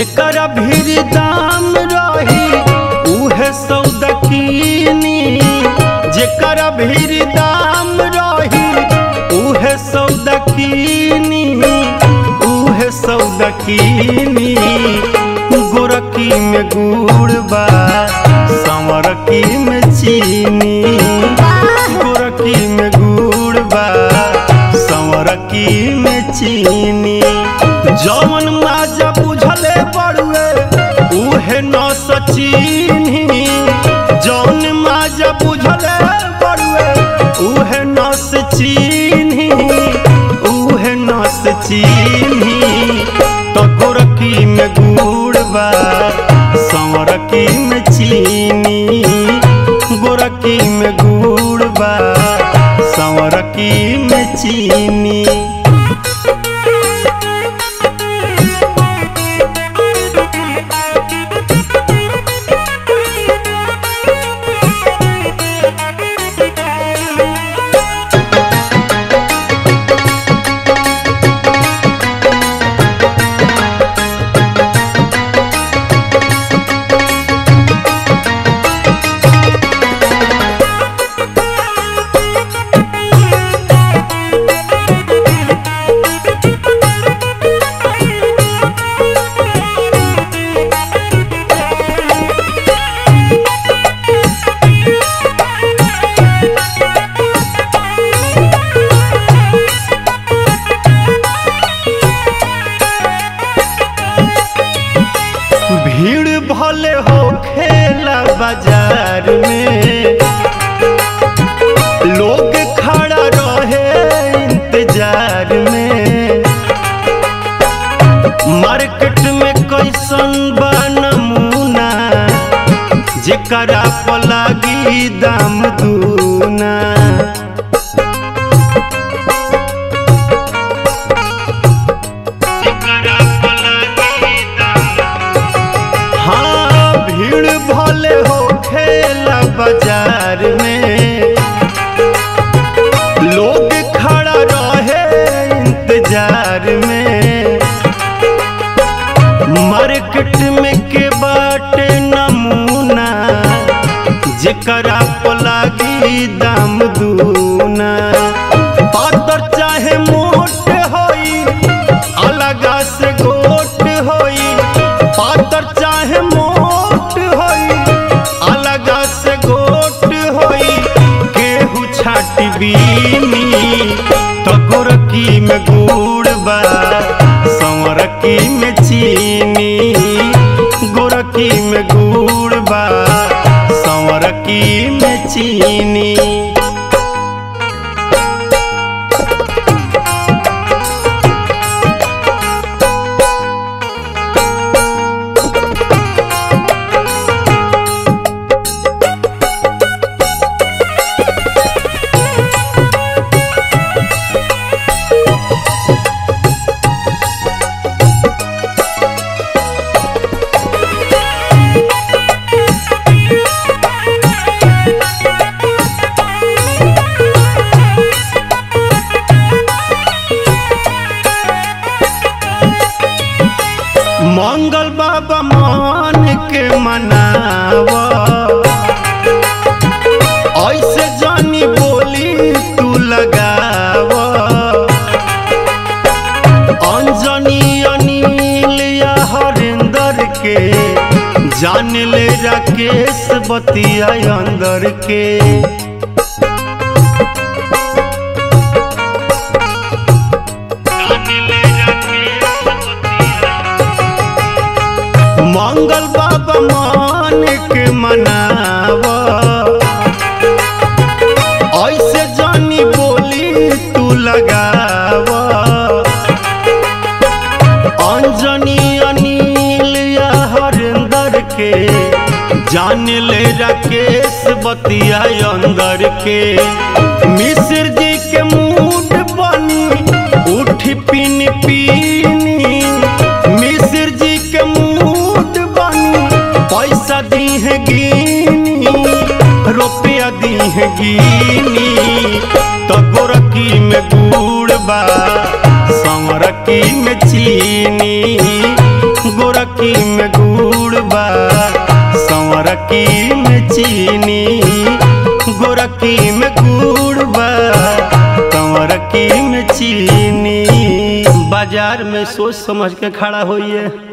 जेकर भीर दाम रही उहे सौदकीनी जेकर भीर दाम रही उहे सौदकीनी उहे सौदकीनी गोरकी में गुड़ बा संवरकी में चीनी गोरकी में गुड़ बा संवरकी में चीनी जवन माजा बुझले बड़ुए उहे न सचीनी जौन माजा बुझले बड़ुए उहे न सचीनी उहे न सचीनी तो गोरकी में गुड़ बा संवरकी में चीनी गोरकी में गुड़ बा संवरकी में चीनी भीड़ भले हो खेला बाजार में लोग खड़ा रहे इंतजार में मार्केट में कैसन बा नमूना जेकरा पर लागी दाम दूना जेकरा पर लागी हाँ भीड़ भले हो खेला बाजार में लोग खड़ा रहे इंतजार में मार्केट में के बाटे नमूना जेकरा पर लागी दाम दूना पातर चाहे मोट होई अलगा से गोट होई पातर चाहे मोट होई अलगा से गोट होई केहू छाटी बीनी तो गोरकी में गुड़ बा संवरकी में चीनी गोरकी में गुड़ बा संवरकी में चीनी मंगल बाबा मान के मनावा ऐसे जानी बोली तू लगावा अंजनी अनिल या हरिंदर के जान ले राकेश बतिया अंदर के मंगल बाबा मान के मनावा ऐसे जानी बोली तू लगावा अंजनी अनिल या हरिंदर के जान ले राकेश बतिया अंदर के मिश्र जी के मूड बनी उठी पीन पीनी मिश्र जी के मूड बनी पैसा दी है गिनी रुपया दी है गिनी तो गोरकी में गुड़ बा संवरकी में चीनी गोरकी चीनी गोरकी में गुड़ बा कंवरकी में चीनी बाजार में सोच समझ के खड़ा होइए